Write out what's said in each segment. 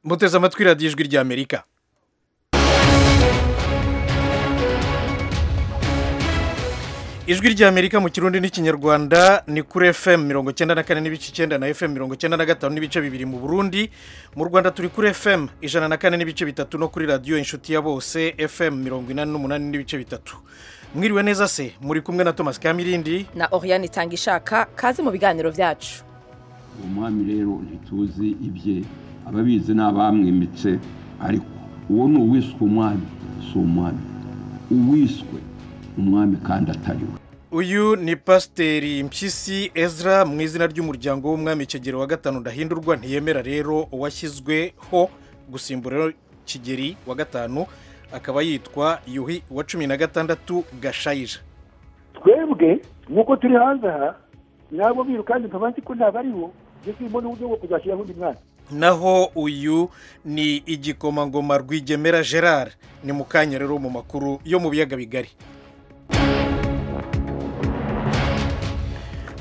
muteze amatwi radiyo ijwi ry'amerika ijwi ry'amerika mu kirundi n'ikinyarwanda ni kuri fm mirongo icyenda na kane n'ibice icyenda na fm mirongo icyenda na gatanu n'ibice bibiri mu burundi mu rwanda turi kuri fm ijana na kane n'ibice bitatu no kuri radiyo inshuti ya bose fm mirongo inani n'umunani n'ibice bitatu mwiriwe neza se muri kumwe na thomas kamirindi na Oriane itanga ishaka kaze mu biganiro byacu uwo mwami rero ntituzi ibye ababizi ni abamwimitse ariko uwo ni uwiswe umwami si umwami uwiswe umwami kandi atari we uyu ni pasiteri mpyisi ezra mu izina ry'umuryango w'umwami kigero wa gatanu ndahindurwa ntiyemera rero uwashyizweho gusimbura kigeri wa gatanu akaba yitwa yuhi wa cumi na gatandatu gashayira twebwe nk'uko turi hanze aha nabo birukanze nkaba nzi ko ntabwo aribo ndetse mbona uburyo bwo kuzashyiraho undi mwana naho uyu ni igikomangoma rwigemera gerard ni mu kanya rero mu makuru yo mu biyaga bigari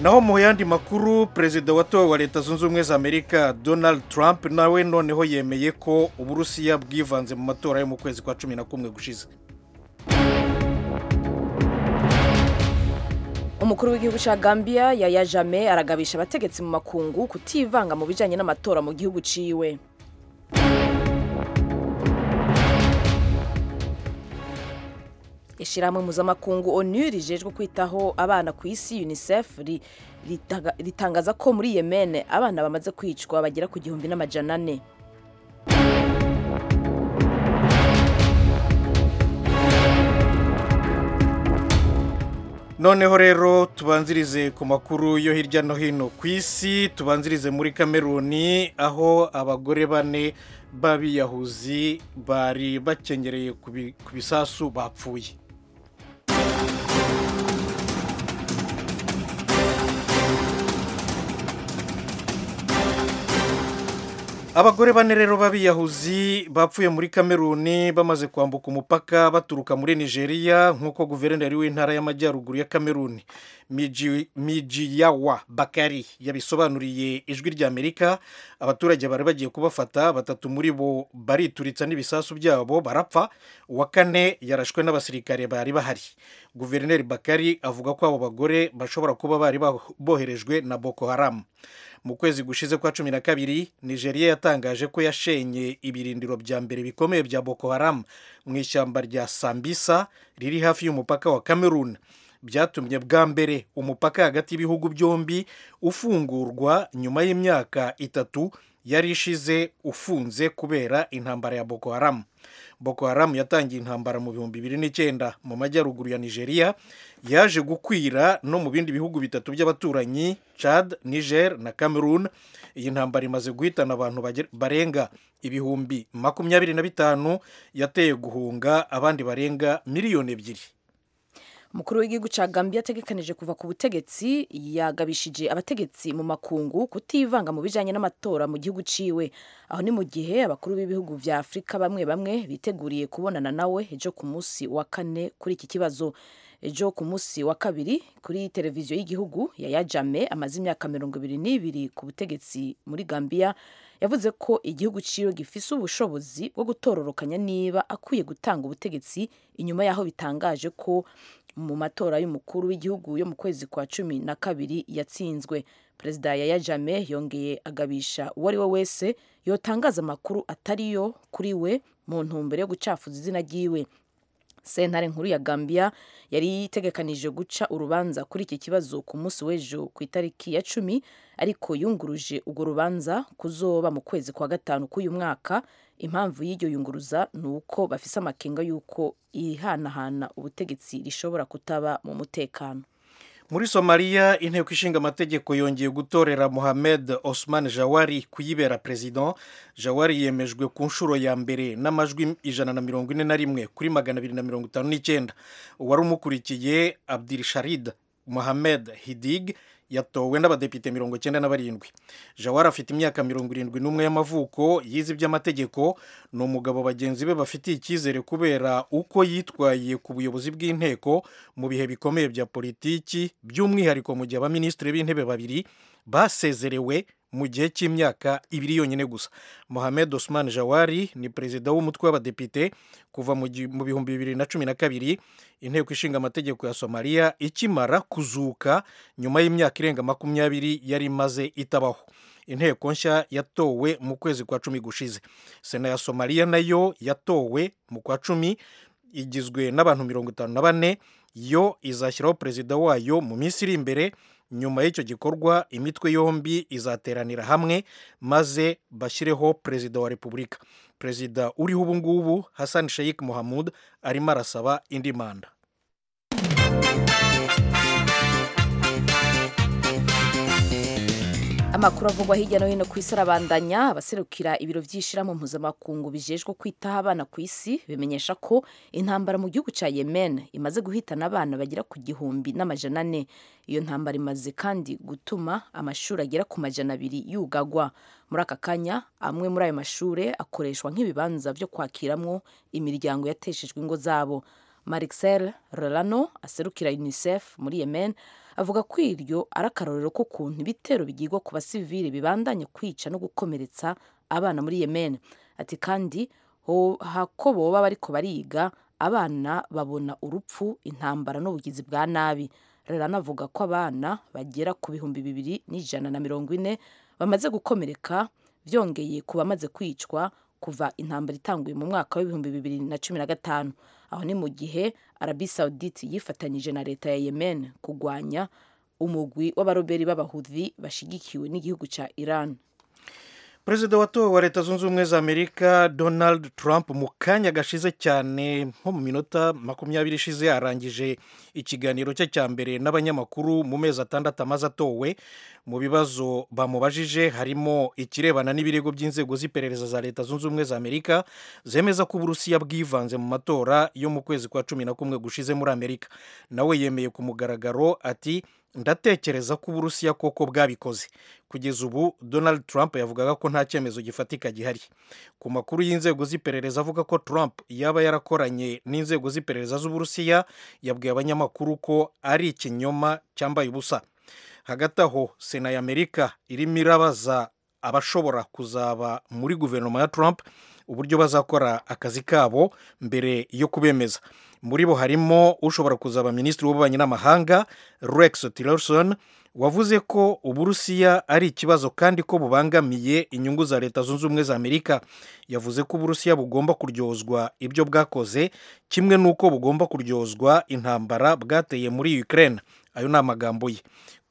naho mu yandi makuru perezida watowe wa leta zunze ubumwe za amerika donald trump nawe noneho yemeye ko uburusiya bwivanze mu matora yo mu kwezi kwa cumi na kumwe gushize umukuru w'igihugu cya gambia yaya jame aragabisha abategetsi mu makungu kutivanga mu bijyanye n'amatora mu gihugu ciwe ishyirahamwe mpuzamakungu onu rijejwe kwitaho abana ku isi unicef ri- ritaga- ritangaza ko muri yemen abana bamaze kwicwa bagera ku gihumbi n'amajana ane noneho rero tubanzirize ku makuru yo hirya no hino ku isi tubanzirize muri kameruni aho abagore bane b'abiyahuzi bari bakengereye ku bi- ku bisasu bapfuye abagore bane rero b'abiyahuzi bapfuye muri kameruni bamaze kwambuka umupaka baturuka muri nigeria nk'uko guverineri w'intara y'amajyaruguru ya kameruni Miji- mijiyawa bakari yabisobanuriye ijwi ry'amerika abaturage bari bagiye kubafata batatu muri bo barituritsa n'ibisasu byabo barapfa uwa kane yarashwe n'abasirikare bari bahari guverineri bakari avuga ko abo bagore bashobora kuba bari baho- boherejwe na boko haramu mu kwezi gushize kwa cumi na kabiri nigeria yatangaje ko yashenye ibirindiro bya mbere bikomeye bya boko haram mu ishyamba rya sambisa riri hafi y'umupaka wa cameroon byatumye bwa mbere umupaka hagati y'ibihugu byombi ufungurwa nyuma y'imyaka itatu yari ishize ufunze kubera intambara ya boko haram boko haram yatangiye intambara mu bihumbi bibiri n'icyenda mu majyaruguru ya nigeria yaje gukwira no mu bindi bihugu bitatu by'abaturanyi chad niger na cameroon iyi ntambara imaze guhitana abantu bagera- barenga ibihumbi makumyabiri na bitanu yateye guhunga abandi barenga miliyoni ebyiri umukuru w'igihugu cya gambia ategekanije kuva ku butegetsi yagabishije abategetsi mu makungu kutivanga mu bijyanye n'amatora mu gihugu ciwe aho ni mu gihe abakuru b'ibihugu vya afurika bamwe bamwe biteguriye kubonana nawe ejo ku munsi wa kane kuri iki kibazo ejo ku munsi wa kabiri kuri televiziyo y'igihugu yaya jame amaze imyaka mirongo ibiri n'ibiri ku butegetsi muri gambia yavuze ko igihugu ciwe gifise ubushobozi bwo gutororokanya niba akwiye gutanga ubutegetsi inyuma y'aho bitangaje ko mu matora y'umukuru w'igihugu yo mu kwezi kwa cumi na kabiri yatsinzwe perezida yaya jame yongeye agabisha uwo ari we wese yotangaza amakuru atari yo kuri we mu ntumbero yo gucafuza izina ry'iwe sentare nkuru ya gambia yari itegekanije guca urubanza kuri iki kibazo ku munsi w'ejo ku itariki ya cumi ariko yunguruje urwo rubanza kuzoba mu kwezi kwa gatanu k'uyu mwaka impamvu y'iryo yunguruza ni uko bafise amakenga y'uko ihanahana ubutegetsi rishobora kutaba mu mutekano muri somaliya inteko ishinga amategeko yongeye gutorera mohamed osman jawari kuyibera perezida jawari yemejwe ku nshuro ya mbere n'amajwi ijana na mirongo ine na rimwe kuri magana abiri na mirongo itanu n'icyenda uwari umukurikiye abdirisharid mohamed hidig yatowe n'abadepite mirongo icyenda na barindwi jawari afite imyaka mirongo irindwi n'umwe y'amavuko yize iby'amategeko ni umugabo bagenzi be bafitiye icyizere kubera uko yitwaye ku buyobozi bw'inteko mu bihe bikomeye bya politiki by'umwihariko mu gihe abaminisitiri b'intebe babiri basezerewe mu gihe cy'imyaka ibiri yonyine gusa mohamed osman jawari ni perezida w'umutwe w'abadepite kuva mu gi- mu bihumbi bibiri na cumi na kabiri inteko ishinga amategeko ya somaliya ikimara kuzuka nyuma y'imyaka irenga makumyabiri yari imaze itabaho inteko nshya yatowe mu kwezi kwa cumi gushize sena ya somaliya nayo yatowe mu kwa cumi igizwe n'abantu mirongo itanu na bane yo izashyiraho perezida wayo mu minsi iri imbere nyuma y'icyo gikorwa imitwe yombi izateranira hamwe maze bashyireho perezida wa repubulika perezida uriho ubu ngubu hassan sheikh mohamud arimo arasaba indi manda amakuru avugwa hirya no hino ku isi arabandanya abaserukira ibiro by'ishyirahamwe mpuzamakungu bijejwe kwitaho abana ku isi bimenyesha ko intambara mu gihugu cya yemen imaze guhitana abana bagera ku gihumbi n'amajana ane iyo ntambara imaze kandi gutuma amashuri agera ku majana abiri yugagwa muri aka kanya amwe muri ayo mashuri akoreshwa nk'ibibanza byo kwakiramwo imiryango yateshejwe ingo zabo Marixel Rolano aserukira UNICEF muri Yemen avuga ko iryo ari akarorero k'ukuntu ibitero bigirwa ku basivili bibandanya kwica no gukomeretsa abana muri Yemen ati kandi ho- hako boba bariko bariga abana babona urupfu intambara n'ubugizi bwa nabi Rolano avuga ko abana bagera ku bihumbi bibiri n'ijana na mirongo ine bamaze gukomereka byongeye ku bamaze kwicwa kuva intambara itanguye mu mwaka w'ibihumbi bibiri na cumi na gatanu aho ni mu gihe arabi saudite yifatanyije na leta ya yemen kurwanya umugwi w'abaroberi b'abahudhi bashyigikiwe n'igihugu cya iran perezida watowe wa leta zunze ubumwe za amerika donald trump mu kanya gashize cyane nko mu minota makumyabiri ishize arangije ikiganiro cye cya mbere n'abanyamakuru mu mezi atandatu amaze atowe mu bibazo bamubajije harimo ikirebana n'ibirego by'inzego z'iperereza za leta zunze ubumwe za amerika zemeza ko uburusiya bwivanze mu matora yo mu kwezi kwa cumi na kumwe gushize muri amerika nawe yemeye ku mugaragaro ati ndatekereza ko uburusiya koko bwabikoze kugeza ubu donald trump yavugaga ko nta cyemezo gifatika gihari ku makuru y'inzego z'iperereza avuga ko trump yaba yarakoranye n'inzego z'iperereza z'uburusiya yabwiye abanyamakuru ko ari ikinyoma cyambaye ubusa hagati aho sena y'amerika irimo irabaza abashobora kuzaba muri guverinoma ya trump uburyo bazakora akazi kabo mbere yo kubemeza muri bo harimo ushobora kuzaba minisitiri w'ububanyi n'amahanga rex tillerson wavuze ko uburusiya ari ikibazo kandi ko bubangamiye inyungu za leta zunze ubumwe za amerika yavuze ko uburusiya bugomba kuryozwa ibyo bwakoze kimwe n'uko bugomba kuryozwa intambara bwateye muri ukraine ayo ni amagambo ye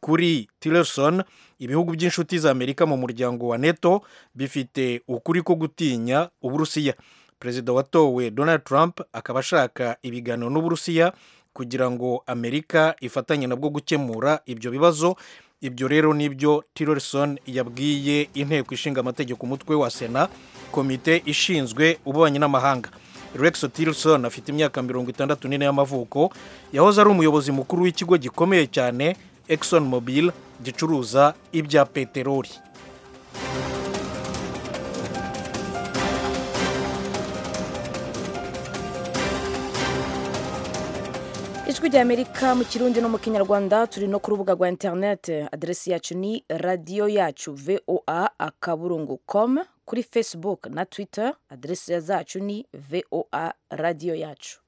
kuri tillerson ibihugu by'inshuti za amerika mu muryango wa neto bifite ukuri ko gutinya uburusiya perezida watowe donald trump akaba ashaka ibiganiro n'uburusiya kugira ngo amerika ifatanye nabwo gukemura ibyo bibazo ibyo rero nibyo tillerson yabwiye inteko ishinga amategeko umutwe wa sena komite ishinzwe ububanyi n'amahanga rex tillerson afite imyaka mirongo itandatu n'ine y'amavuko yahoze ari umuyobozi mukuru w'ikigo gikomeye cyane exxon mobil gicuruza ibya peteroli ijwi rya amerika mu kirundi no mu kinyarwanda turi no ku rubuga rwa interinete aderesi yacu ni radiyo yacu voa akaburungu com kuri facebook na twitter aderesi zacu ni voa radiyo yacu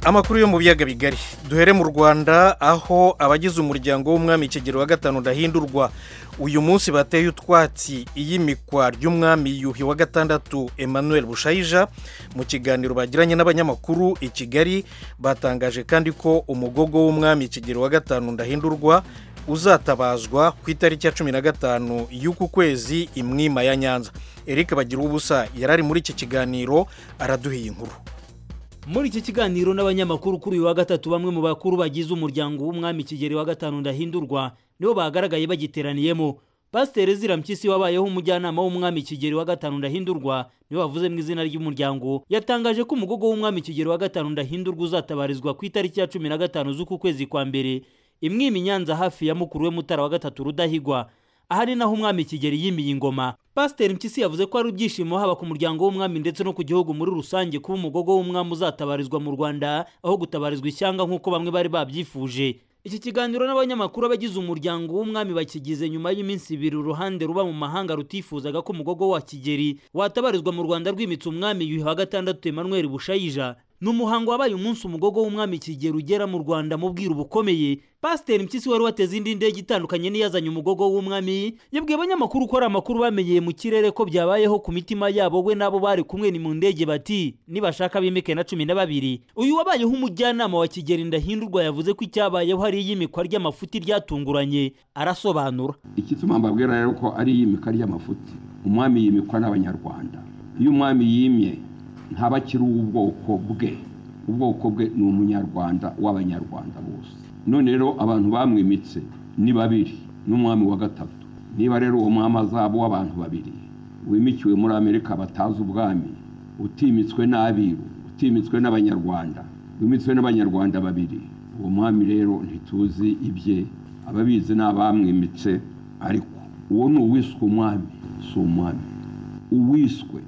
amakuru yo mu biyaga bigari duhere mu rwanda aho abagize umuryango w'umwami kigero wa gatanu ndahindurwa uyu munsi bateye utwatsi iyimikwa ry'umwami yuhi wa gatandatu emmanuel bushayija mu kiganiro bagiranye n'abanyamakuru i kigali batangaje kandi ko umugogo w'umwami kigero wa gatanu ndahindurwa uzatabazwa ku itariki ya cumi na gatanu y'uku kwezi imwima ya nyanza eric bagira ubusa yari ari muri iki kiganiro araduhiye inkuru muri iki kiganiro n'abanyamakuru kuri uyu wa gatatu bamwe mu bakuru bagize umuryango w'umwami kigeri wa gatanu ndahindurwa nibo bagaragaye bagiteraniyemo pasiteri ezira mpyisi wabayeho umujyanama w'umwami kigeri wa gatanu ndahindurwa niwe wavuze mu izina ry'umuryango yatangaje ko umugogo w'umwami kigeri wa gatanu ndahindurwa uzatabarizwa ku itariki ya cumi na gatanu z'uku kwezi kwa mbere imwimi nyanza hafi ya mukuru we mutara wa gatatu rudahigwa aha ni naho umwami kigeli yimiye ingoma pasiteri mpyisi yavuze ko ari ibyishimo haba ku muryango w'umwami ndetse no ku gihugu muri rusange kuba umugogo w'umwami uzatabarizwa mu rwanda aho gutabarizwa ishyanga nk'uko bamwe bari babyifuje iki kiganiro n'abanyamakuru abagize umuryango w'umwami bakigize nyuma y'iminsi ibiri uruhande ruba mu mahanga rutifuzaga ko umugogo wa kigeli watabarizwa mu rwanda rwimitse umwami yuhi wa gatandatu emmanuel bushayija ni umuhango wabaye umunsi umugogo w'umwami kigeli ugera mu rwanda mu bwiru bukomeye pasiteri mpyisi wari wateze indi ndege itandukanye n'iyazanye umugogo w'umwami yabwiye abanyamakuru ko ari amakuru bamenyeye mu kirere ko byabayeho ku mitima yabo we n'abo bari kumwe ni mu ndege bati nibashaka bimike na cumi na babiri uyu wabayeho umujyanama wa kigeli ndahindurwa yavuze ko icyabayeho ari iyimikwa ry'amafuti ryatunguranye arasobanura ikituma mbabwira rero ko ari iyimika ry'amafuti umwami yimikwa n'abanyarwanda iyo umwami yimye ntaba akiri uw'ubwoko bwe ubwoko bwe ni umunyarwanda w'abanyarwanda bose none rero abantu bamwimitse ni babiri n'umwami wa gatatu niba rero uwo mwami azaba w'abantu babiri wimikiwe muri amerika batazi ubwami utimitswe n'abiru utimitswe n'abanyarwanda wimitswe n'abanyarwanda babiri uwo mwami rero ntituzi ibye ababizi n'abamwimitse ariko uwo ni uwiswe umwami si umwami uwiswe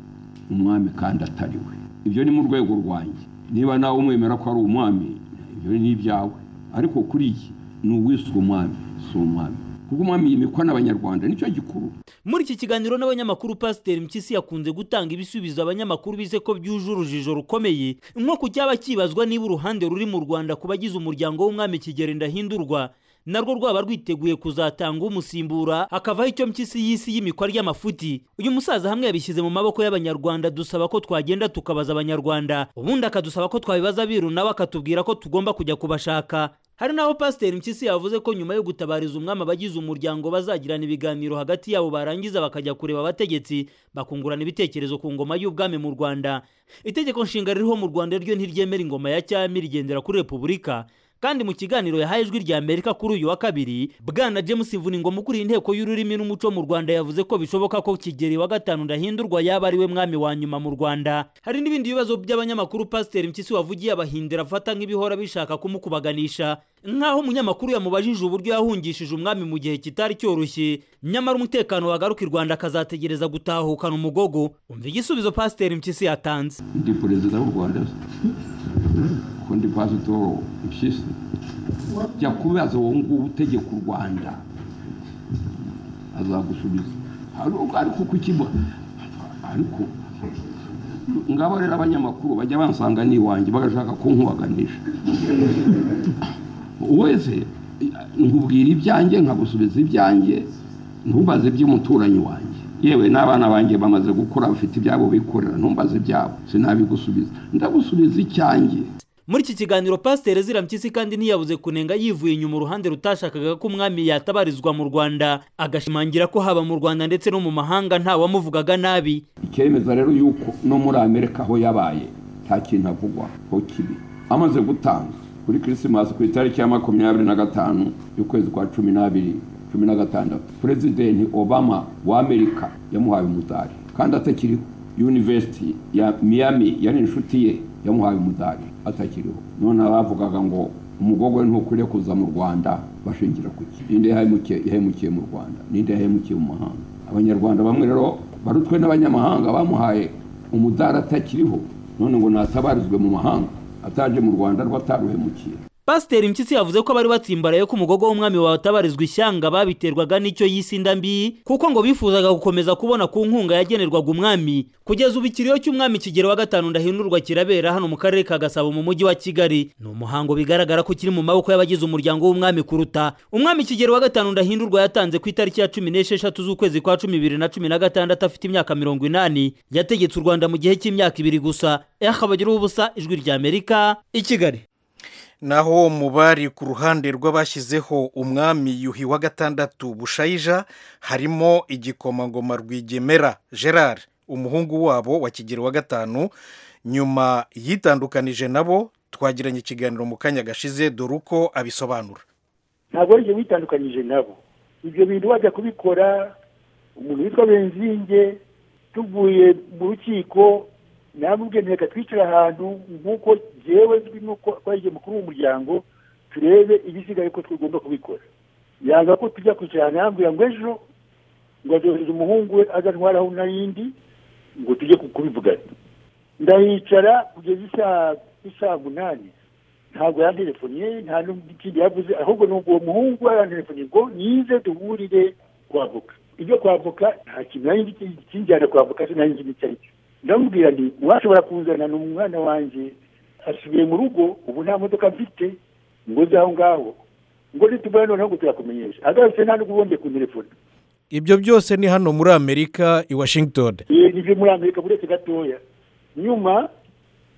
umwami kandi atari we ibyo ni mu rwego rwanjye niba nawe umwemera ko ari umwami ibyo ni ibyawe ariko kuri iki ni uwiswe umwami si umwami kuko umwami yimikwa n'abanyarwanda nicyo gikuru muri iki kiganiro n'abanyamakuru pasiteri mpyisi yakunze gutanga ibisubizo abanyamakuru bize ko byuje urujijo rukomeye nko ku cyaba kibazwa niba uruhande ruri mu rwanda ku bagize umuryango w'umwami kigeli ndahindurwa narwo rwaba rwiteguye kuzatanga umusimbura hakavaho icyo mpyisi y'isi y'imikwa ry'amafuti uyu musaza hamwe yabishyize mu maboko y'abanyarwanda dusaba ko twagenda tukabaza abanyarwanda ubundi akadusaba ko twabibaza abiru nawe akatubwira ko tugomba kujya kubashaka hari n'aho pasiteri mpyisi yavuze ko nyuma yo gutabariza umwami abagize umuryango bazagirana ibiganiro hagati yabo barangiza bakajya kureba abategetsi bakungurana ibitekerezo ku ngoma y'ubwami mu rwanda itegeko nshinga ririho mu rwanda ryo ntiryemera ingoma ya cyami rigendera kuri repubulika kandi mu kiganiro yahaye ijwi rya amerika kuri uyu wa kabiri bwana james vuningoma ukuriye inteko y'ururimi n'umuco mu rwanda yavuze ko bishoboka ko kigeli wa gatanu ndahindurwa yaba ari we mwami wa nyuma mu rwanda hari n'ibindi bibazo by'abanyamakuru pasiteri mpyisi wavugiye abahindira afata nk'ibihora bishaka kumukubaganisha nk'aho umunyamakuru yamubajije uburyo yahungishije umwami mu gihe kitari cyoroshye nyamara umutekano wagaruka i rwanda akazategereza gutahukana umugogo umva igisubizo pasiteri mpyisi yatanze ndi perezida w'u rwanda kundi pasitoro impyisi jya kubaza uwo nguwo utegeka u rwanda azagusubiza ariko kukiba ariko ngabo rero abanyamakuru bajya bansanga n'iwanjye bagashaka kunkubaganisha wese nkubwira ibyanjye nkagusubiza ibyanjye ntubaze iby'umuturanyi wanjye yewe n'abana banjye bamaze gukura bafite ibyabo bikorera ntumbaze ibyabo sinabigusubiza ndagusubiza icyanjye muri iki kiganiro pasiteri ezira mpyisi kandi ntiyabuze kunenga yivuye inyuma uruhande rutashakaga ko umwami yatabarizwa mu rwanda agashimangira ko haba mu rwanda ndetse no mu mahanga nta wamuvugaga nabi ikemeza rero yuko no muri amerika aho yabaye nta kintu avugwa ho kibi amaze gutanga kuri kirisimasi ku itariki ya makumyabiri na gatanu y'ukwezi kwa cumi n'abiri cumi na gatandatu perezidenti obama wa amerika yamuhaye umudari kandi atakiriho yunivesiti ya miami yari inshuti ye yamuhaye umudari atakiriho none abavugaga ngo umugogo we ntukwiriye kuza mu rwanda bashingira ku ki ninde yahemukiye mu rwanda ninde yahemukiye mu mahanga abanyarwanda bamwe rero barutwe n'abanyamahanga bamuhaye umudari atakiriho none ngo natabarizwe mu mahanga ataje mu rwanda rwo ataruhemukiye pasiteri mpyisi yavuze ko abari batsimbaraye ko umugogo w'umwami watabarizwa ishyanga babiterwaga n'icyo yise indambi kuko ngo bifuzaga gukomeza kubona ku nkunga yagenerwaga umwami kugeza ubu ikiriyo cy'umwami kigero wa gatanu ndahindurwa kirabera hano mu karere ka gasabo mu mujyi wa kigali ni umuhango bigaragara ko kiri mu maboko y'abagize umuryango w'umwami kuruta umwami kigero wa gatanu ndahindurwa yatanze ku itariki ya cumi n'esheshatu z'ukwezi kwa cumi bibiri na cumi na gatandatu afite imyaka mirongo inani yategetse u rwanda mu gihe cy'imyaka ibiri gusa yakabagira ubusa ijwi rya amerika i kigali naho mu bari ku ruhande rw'abashyizeho umwami yuhi wa gatandatu bushayija harimo igikomangoma rwigemera gerard umuhungu wabo wa kigero wa gatanu nyuma yitandukanije nabo twagiranye ikiganiro mu kanya gashize dore uko abisobanura ntabwo ari ibyo witandukanyije nabo ibyo bintu wajya kubikora umuntu witwa benzinge tuvuye mu rukiko namubwiye reka twicara ahantu nk'uko yewe nzwi n'uko twagiye mukuru w'umuryango turebe ibisigaye ko tugomba kubikora yanga ko tujya kwicara ahantu yambwira ngo ejo ngo azohereza umuhungu we azantwaraho n'ayindi ngo tujye ku- kubivugana ndahicara kugeza isaa isaa munani ntabwo yanterefoniye nta n'ikindi yavuze ahubwo ni uwo muhungu yaranterefoniye ngo nize duhurire kwavoka ibyo kwavoka nta kintu nari nzi ki- kinjyana kwavoka sinari nzi n'icyo ari cyo ndamubwira nti uwashobora kuzana ni umwana wanjye asubiye mu rugo ubu nta modoka mfite ngo ze aho ngaho ngo nitubona noneho ngo turakumenyesha agarutse nta n'ubundi ku telefone ibyo byose ni hano muri amerika i washington yego ibyo muri amerika uretse gatoya nyuma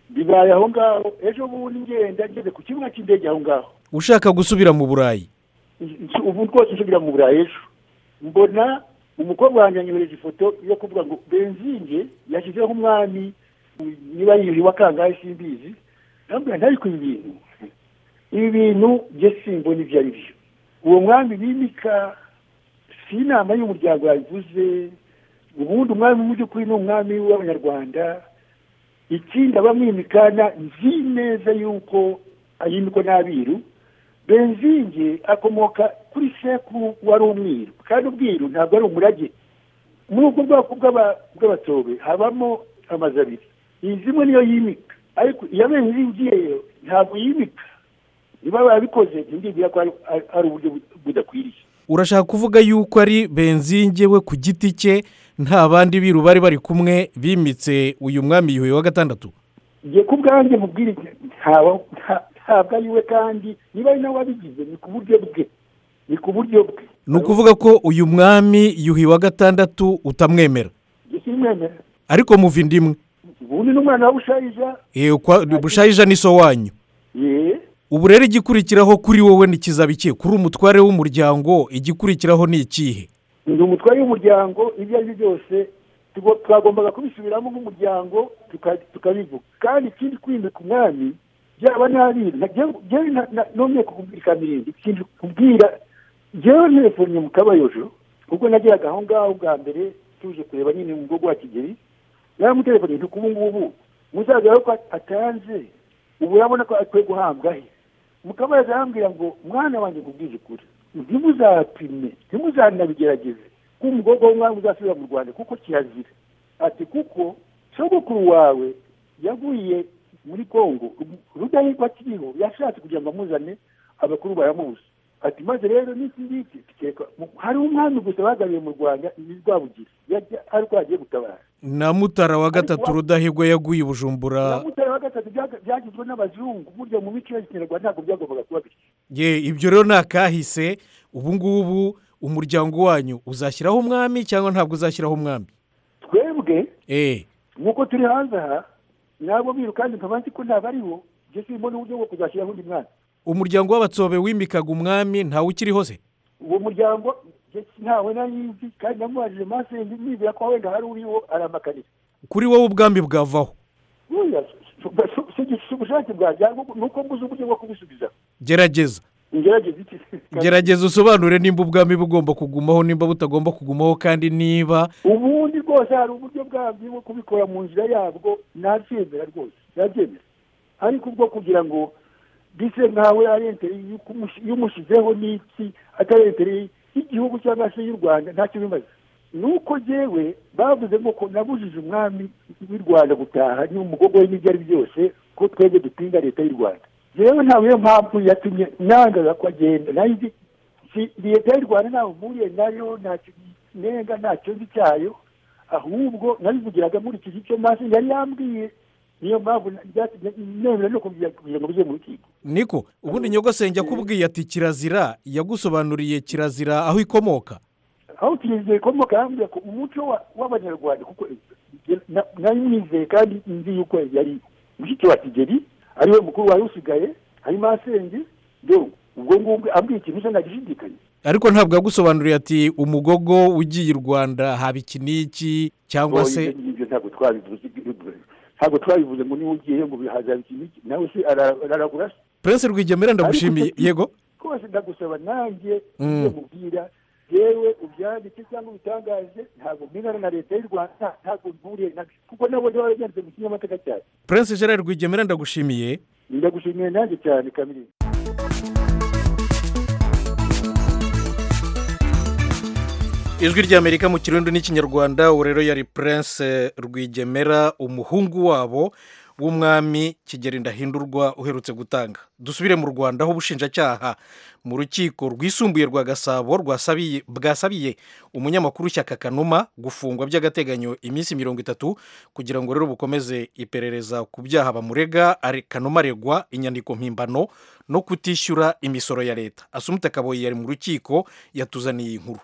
bibaye aho ngaho ejo bundi ngenda ngeze ku kibuga cy'indege aho ngaho ushaka gusubira mu burayi Nsu- ubu rwose nsubira mu burayi ejo mbona umukobwa wanjye yanyohereje ifoto yo kuvuga ngo benzinge yashyizeho umwami niba yiyuhiwe akangahe simbizi ndamubwira ntari ku bintu ibi bintu njye simbona ibyo ari byo uwo mwami bimika si inama y'umuryango yabivuze ubundi umwami mu by'ukuri ni umwami w'abanyarwanda ikindi abamwimikana nzi neza y'uko ayimikwa n'abiru benzinge akomoka kuri sekuru wari umwiru kandi ubwiru ntabwo ari umurage muri ubwo bwoko bw'aba- bw'abatobe habamo amazu abiri iyi zimwe niyo yimika ariko iya benzingiye ntabwo yimika niba barabikoze ntibwibwira ko ari- ari- ari uburyo bu- budakwiriye urashaka kuvuga yuko ari benzinge we ku giti cye nta bandi biru bari bari kumwe bimitse uyu mwami yuhi wa gatandatu njye ku bwanjye mubwire ntawa- nta- ntabwo ari we kandi niba ari nawe wabigize ni ku buryo bwe ni ku buryo bwe ni ukuvuga ko uyu mwami yuhi wa gatandatu utamwemera njye simwemera ariko muva inda imwe ubundi n'umwana wa bushayija Eh, kwa- bushayija ni so wanyu ye ubu rero igikurikiraho kuri wowe ntikizaba ikihe kuri umutware w'umuryango igikurikiraho ni ikihe ni umutware w'umuryango ibyo ari byo byose tugo- twagombaga kubisubiramo nk'umuryango tuka- tukabivuga kandi ikindi kwimika umwami byaba n'abiru Na- njyewe- njyewe na- na- nomye kukubwira kamirindi ikindi kubwira njyewe ntelefoniye mu kabayojo ubwo nageraga aho ngaho bwa mbere tuje kureba nyine mu bwoko wa kigeli naramutelefoniye nti kubu ngubu musaza rero ko atanze ubu urabona ko akwiye guhabwa he mukamubaza arambwira ngo mwana wanjye nkubwize ukuri ntimuzapime ntimuzanabigerageze ko umukobwa w'umwami uzasubira mu rwanda kuko kirazira ati kuko sogokuru wawe yaguye muri kongo rudahigwa akiriho yashatse kugira ngo amuzane abakuru baramubuza ati maze rero n'iki ngiki tukeka mu- hari umwami gusa bagaruye mu rwanda ni rwabugira Yajya- ari rwo yagiye gutabara na mutara wa gatatu rudahigwa yaguye i bujumbura uramutse wa gatatu byaga- byagizwe n'abazungu burya mu mico ya kinyarwanda ntabwo byagombaga kuba bityo ye ibyo rero ni akahise ubu ngubu umuryango wanyu uzashyiraho umwami cyangwa ntabwo uzashyiraho umwami twebwe eee nk'uko turi hanze aha nabo biru kandi nkaba nzi ko ntabwo aribo njye simbona uburyo bwo kuzashyiraho undi mwana umuryango w'abatsobe wimikaga umwami ntawe ukiriho se uwo muryango njye ntawe narizi kandi namubajije masenzi nibwira ko wenda hari uriwo aramakarira kuri wowe ubwambi bwavaho buriya si- si- si ubushake bwanjye ahubwo ni uko mbuze uburyo bwo kubisubiza gerageza ngerageza iki gerageza usobanure nimba ubwami bugomba kugumaho nimba butagomba kugumaho kandi niba ubundi rwose hari uburyo bwabyo bwo kubikora mu nzira yabwo nabyemera rwose nabyemera ariko ubwo kugira ngo bise nkawe ari entere y'umushyizeho n'iki atari entere y'igihugu cyangwa se y'u rwanda ntacyo bimaze ni uko jyewe bavuze ngo ko nabujije umwami w'i rwanda gutaha n'umugogo we n'ibyo ari byose ko twebwe dupinga leta y'u rwanda rero ntabwo iyo mpamvu yatumye nangaga ko agenda nayo izi- si- leta y'u rwanda ntawe mpuriye nayo ntacyo nenga ntacyo nzi cyayo ahubwo nabivugiraga muri iki gice maso yari yambwiye niyo mpamvu na- byatumye nemera no kugira kugira ngo bijye mu rukiko niko ubundi nyogosenge akubwiye ati kirazira yagusobanuriye kirazira aho ikomoka aho kirinzira ikomoka yambwira ko umuco wa- w'abanyarwanda kuko na- nari mwizeye kandi nzi yuko yari mushiki wa kigeli ariwe mukuru wari usigaye hari masenge do ubwo ngubwo ambwiye ikintu cyo nagishidikanya ariko ntabwo yagusobanuriye ati umugogo ugiye i rwanda haba iki n'iki cyangwa se Oya, ibyo ngibyo ntabwo twabivuze ntabwo twabivuze ngo niba ugiyeyo ngo bihazaba ikintu iki nawe se ara- araragura se prince rwigemera ndagushimiye Ariko- yego rwose ndagusaba nanjye Mm. ibyo mubwira yewe ubyandike cyangwa ubitangaje ntabwo mpinana na leta y'u rwanda ntabwo mpuriye nabyo kuko nabo niba warabyanditse mu kinyamateka cyane prince gerard rwigemera ndagushimiye ndagushimiye nanjye cyane kamiri ijwi ry'amerika mu kirundi n'ikinyarwanda ubu rero yari prince rwigemera umuhungu wabo w'umwami kigeri ndahindurwa uherutse gutanga dusubire mu rwanda aho ubushinjacyaha mu rukiko rwisumbuye rwa gasabo rwasabiye- bwasabiye umunyamakuru shyaka kanuma gufungwa by'agateganyo iminsi mirongo itatu kugira ngo rero bukomeze iperereza ku byaha bamurega ari- kanuma aregwa inyandiko mpimbano no kutishyura imisoro ya leta asumute kaboyi yari mu rukiko yatuzaniye inkuru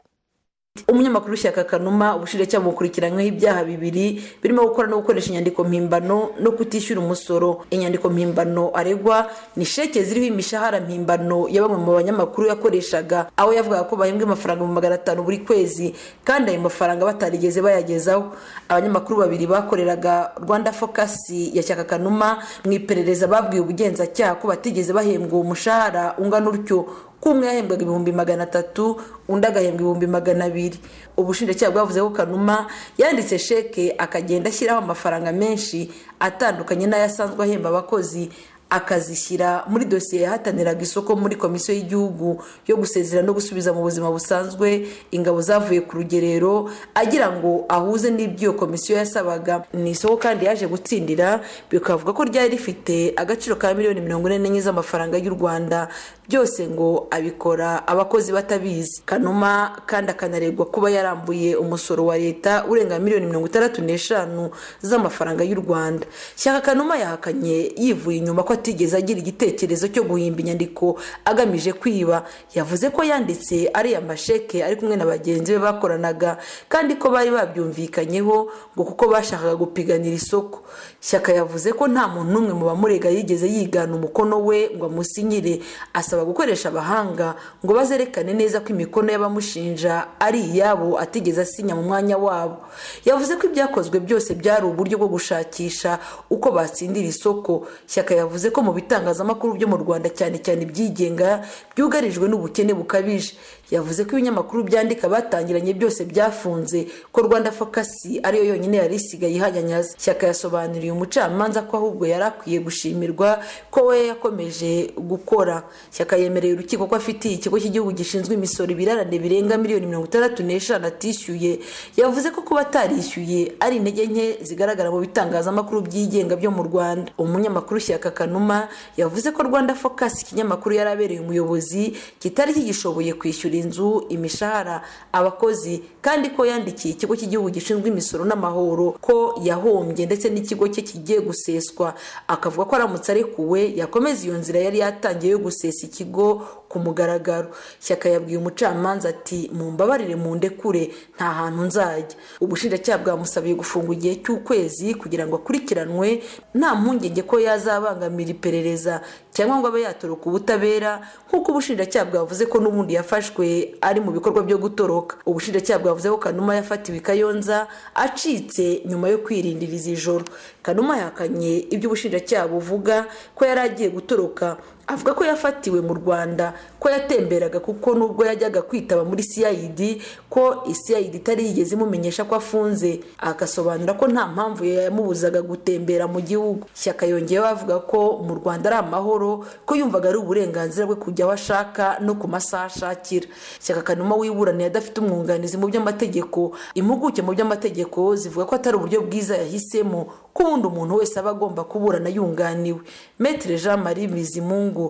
umunyamakuru w'ishyaka kanuma ubushinjacyaha bukurikiranyweho ibyaha bibiri birimo gukora no gukoresha inyandiko mpimbano no kutishyura umusoro inyandiko mpimbano aregwa ni sheke ziriho imishahara mpimbano ya bamwe mu banyamakuru yakoreshaga aho yavugaga ko bahembwa amafaranga mu magana atanu buri kwezi kandi ayo mafaranga batarigeze bayagezaho abanyamakuru babiri bakoreraga rwanda fokasi ya shyaka kanuma mu iperereza babwiye ubugenzacyaha ko batigeze bahembwa uwo mushahara ungana utyo ko umwe yahembwaga ibihumbi magana atatu undi agahembwa ibihumbi magana abiri ubushinjacyaha bwavuze ko kanuma yanditse sheke akagenda ashyiraho amafaranga menshi atandukanye n'ayo asanzwe ahemba abakozi akazishyira muri dosiye yahataniraga isoko muri komisiyo y'igihugu yo gusezera no gusubiza mu buzima busanzwe ingabo zavuye ku rugerero agira ngo ahuze n'ibyo iyo komisiyo yasabaga ni isoko kandi yaje gutsindira bikavuga ko ryari rifite agaciro ka miliyoni mirongo ine n'enye z'amafaranga y'u rwanda byose ngo abikora abakozi batabizi kanuma kandi akanaregwa kuba yarambuye umusoro wa leta urenga miliyoni mirongo itandatu n'eshanu z'amafaranga y'u rwanda shyaka kanuma yahakanye yivuye inyuma ko atigeze agira igitekerezo cyo guhimba inyandiko agamije kwiba yavuze ko yanditse ariya masheke ari kumwe na bagenzi be bakoranaga kandi ko bari babyumvikanyeho ngo kuko bashakaga gupiganira isoko shyaka yavuze ko nta muntu n'umwe mu bamurega yigeze yigana umukono we ngo amusinyire asaba gukoresha abahanga ngo bazerekane neza ko imikono y'abamushinja ari iyabo atigeze asinya mu mwanya wabo yavuze ko ibyakozwe byose byari uburyo bwo gushakisha uko batsindira isoko shyaka yavuze ko mu bitangazamakuru byo mu rwanda cyane cyane ibyigenga byugarijwe n'ubukene bukabije yavuze ko ibinyamakuru byandika batangiranye byose byafunze ko rwanda fokasi ariyo yonyine yari isigaye ihanyanyaza shyaka yasobanuriye umucamanza ko ahubwo yari akwiye gushimirwa ko we yakomeje gukora shyaka yemereye urukiko ko afitiye ikigo cy'igihugu gishinzwe imisoro ibirarane birenga miliyoni mirongo itandatu n'eshanu atishyuye yavuze ko kuba atarishyuye ari intege nke zigaragara mu bitangazamakuru byigenga byo mu rwanda umunyamakuru shyaka kanuma yavuze ko rwanda focus ikinyamakuru yari abereye umuyobozi kitari kigishoboye kwishyura inzu imishahara abakozi kandi ko yandikiye ikigo cy'igihugu gishinzwe imisoro n'amahoro ko yahombye ndetse n'ikigo cye kigiye guseswa akavuga ko aramutse arekuwe yakomeza iyo nzira yari yatangiye yo gusesa ikigo ku mugaragaro shyaka yabwiye umucamanza ati mumbabarire mundekure nta hantu nzajya ubushinjacyaha bwamusabiye gufungwa igihe cy'ukwezi kugira ngo akurikiranwe nta mpungenge ko yazabangamira iperereza cyangwa ngo abe yatoroka ubutabera nk'uko ubushinjacyaha bwavuze ko n'ubundi yafashwe ari mu bikorwa byo gutoroka ubushinjacyaha bwavuze ko kanuma yafatiwe i kayonza acitse nyuma yo kwirindiriza ijoro kanuma yahakanye ibyo ubushinjacyaha buvuga ko yari agiye gutoroka avuga ko yafatiwe mu rwanda ko yatemberaga kuko nubwo yajyaga kwitaba muri cid ko cid itari yigeze imumenyesha ko afunze agasobanura ko nta mpamvu yamubuzaga gutembera mu gihugu shyaka yongeyeho avuga ko mu rwanda ari amahoro ko yumvaga ari uburenganzira bwe kujya aho ashaka no ku masaha ashakira shyaka kanuma wiburaniye adafite umwunganizi mu by'amategeko impuguke mu by'amategeko zivuga ko atari uburyo bwiza yahisemo ko ubundi umuntu wese aba agomba kuburana yunganiwe metere jean marie bizimungu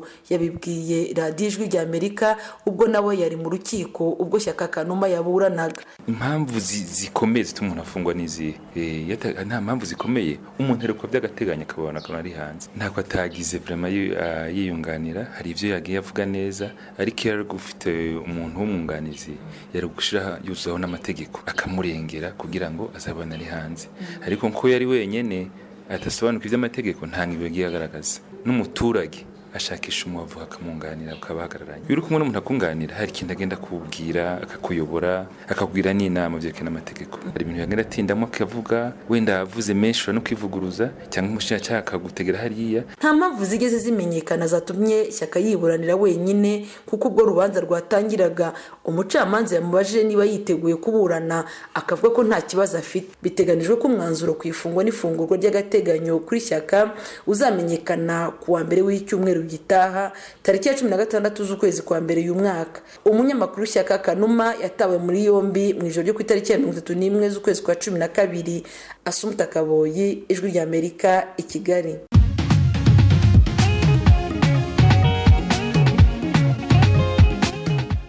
yabibwiye radiyo ijwi ry'amerika ubwo nawe yari mu rukiko ubwo shyaka kanuma yaburanaga impamvu zi- zikomeye zituma umuntu afungwa ni izihe Eh, iyo ata- nta mpamvu zikomeye umuntu arekwa by'agateganyo akabona akabona ari hanze ntabwo atagize vrema yi- ah, yiyunganira hari ibyo yagiye avuga neza ariko iyo ari ufite umuntu w'umwunganizi yari gushyiraho yuzuzaho n'amategeko akamurengera kugira ngo azabone ari hanze ariko nko yari wenyene adasobanukirwa iby'amategeko nta nkigo yagiye agaragaza n'umuturage ashakisha umubavu akamwunganira ukaba ahagararanye iyo uri kumwe n'umuntu akunganira hari ikintu agenda akubwira akakuyobora akakubwira n'inama byerekana n'amategeko hari ibintu yagenda atindamo akavuga wenda avuze menshi ushobora no kwivuguruza cyangwa umushinjacyaha akagutegera hariya nta mpamvu zigeze zimenyekana zatumye shyaka yiburanira wenyine kuko ubwo urubanza rwatangiraga umucamanza yamubajije niba yiteguye kuburana akavuga ko nta kibazo afite biteganijwe ko umwanzuro ku ifungwa n'ifungurwa ry'agateganyo kuri shyaka uzamenyekana ku wa mbere w'icyumweru cyumweru gitaha tariki ya cumi na gatandatu z'ukwezi kwa mbere uyu mwaka umunyamakuru shyaka kanuma yatawe muri yombi mu ijoro ryo ku itariki ya mirongo itatu n'imwe z'ukwezi kwa cumi na kabiri asumuta kaboyi ijwi ry'amerika i kigali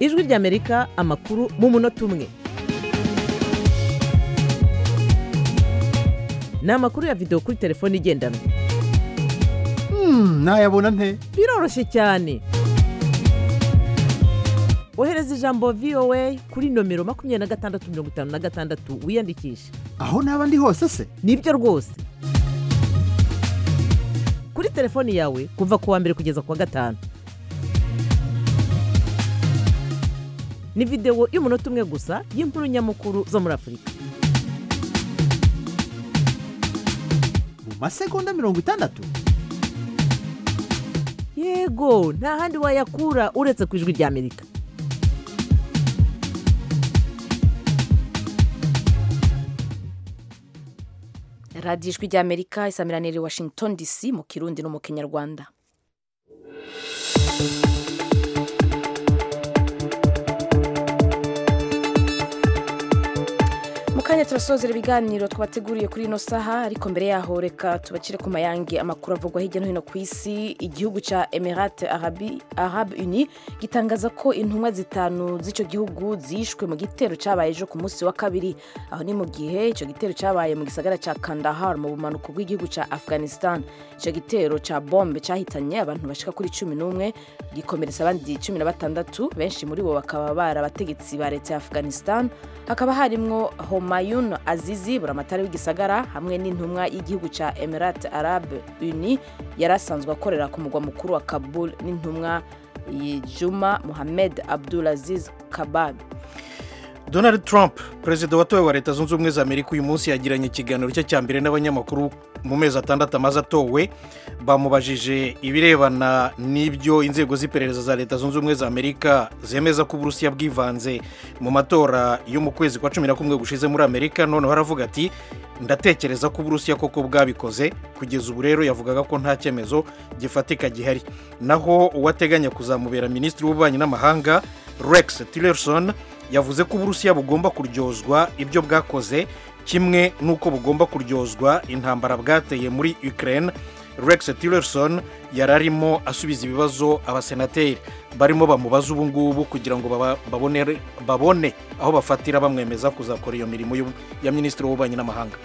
ijwi ry'amerika amakuru mu munota umwe ni amakuru ya videwo kuri telefone igendanwa nayabona nte biroroshye cyane ohereza ijambo voa kuri nomero makumyabiri na gatandatu mirongo itanu na gatandatu wiyandikishe aho naba ndi hose se nibyo rwose kuri telefoni yawe kuva ku wa mbere kugeza ku wa gatanu ni videwo y'umunota umwe gusa y'inkuru nyamukuru zo muri afurika mu masegonda mirongo itandatu yego nta handi wayakura uretse ku ijwi ry'amerika radiyo ijwi ry'amerika isamiraniye i washington dc mu kirundi no mu kinyarwanda mu kanya turasozera ibiganiro twabateguriye kuri ino saha ariko mbere yaho reka tubacire ku mayange amakuru avugwa hirya no hino ku isi igihugu cya emirate arabi arabu uni gitangaza ko intumwa zitanu z'icyo gihugu zishwe mu gitero cyabaye ejo ku munsi wa kabiri aho ni mu gihe icyo gitero cyabaye mu gisagara cya kandahar mu bumanuko bw'igihugu cya afghanistan icyo gitero cya bombe cyahitanye abantu bashika kuri cumi n'umwe gikomeretsa abandi cumi na batandatu benshi muri bo bakaba bari abategetsi ba leta ya afghanistan hakaba harimwo homa mayun azizi buramatari w'igisagara hamwe n'intumwa y'igihugu cya emirate arabe uni yari asanzwe akorera ku mugwa mukuru wa kabul n'intumwa juma muhammed abdulaziz kabab donald trump perezida watowe wa leta zunze ubumwe za amerika uyu munsi yagiranye ikiganiro cye cya mbere n'abanyamakuru mu mezi atandatu amaze atowe bamubajije ibirebana n'ibyo inzego z'iperereza za leta zunze ubumwe za amerika zemeza ko uburusiya bwivanze mu matora yo mu kwezi kwa cumi na kumwe gushize muri amerika noneho aravuga ati ndatekereza ko uburusiya koko bwabikoze kugeza ubu rero yavugaga ko nta cyemezo gifatika gihari naho uwateganya kuzamubera minisitiri w'ububanyi n'amahanga rex tillerson yavuze ko uburusiya bugomba kuryozwa ibyo bwakoze kimwe n'uko bugomba kuryozwa intambara bwateye muri ukraine rex tillerson yari arimo asubiza ibibazo abasenateri barimo bamubaza ubu ngubu kugira ngo babone aho bafatira bamwemeza kuzakora iyo mirimo ya minisitiri w'ububanyi n'amahanga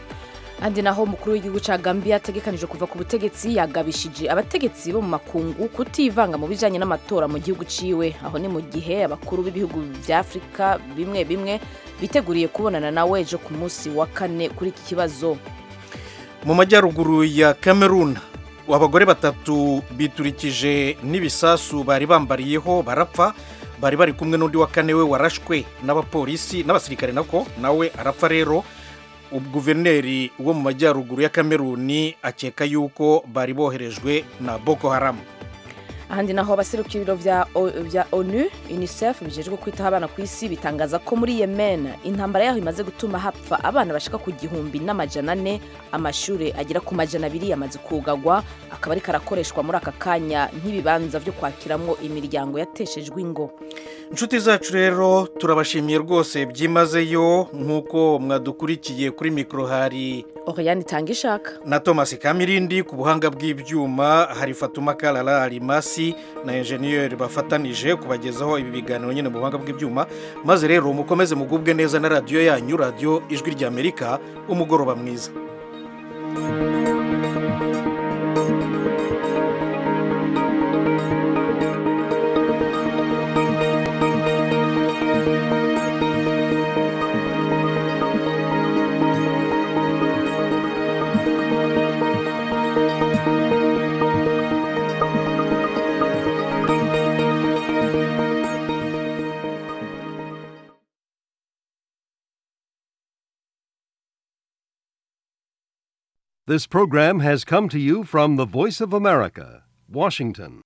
kandi naho umukuru w'igihugu cya gambia ategekanije kuva ku butegetsi yagabishije abategetsi bo mu makungu kutivanga mu bijyanye n'amatora mu gihugu ciwe aho ni mu gihe abakuru b'ibihugu bya afurika bimwe bimwe biteguriye kubonana nawe ejo ku munsi wa kane kuri iki kibazo mu majyaruguru ya cameroon abagore batatu biturikije n'ibisasu bari bambariyeho barapfa bari bari kumwe n'undi wa kane we warashwe n'abapolisi n'abasirikare nako nawe arapfa rero guverineri wo mu majyaruguru ya kameruni akeka yuko bari boherejwe na boko haramu ahandi naho abaserukira ibiro bya O- bya onu unicef bijejwe kwitaho abana ku isi bitangaza ko muri yemen intambara yaho imaze gutuma hapfa abana bashika ku gihumbi n'amajana ane amashuri agera ku majana abiri yamaze kugagwa akaba ariko arakoreshwa muri aka kanya nk'ibibanza byo kwakiramwo imiryango yateshejwe ingo inshuti zacu rero turabashimiye rwose byimazeyo nk'uko mwadukurikiye kuri mikoro hari oriyani itanga ishaka na thomas kamirindi ku buhanga bw'ibyuma hari fatuma karara arimasi na enjeniyeri bafatanije kubagezaho ibi biganiro nyine mu buhanga bw'ibyuma maze rero mukomeze mugubwe neza na radiyo yanyu radiyo ijwi ry'amerika umugoroba mwiza This program has come to you from the Voice of America, Washington.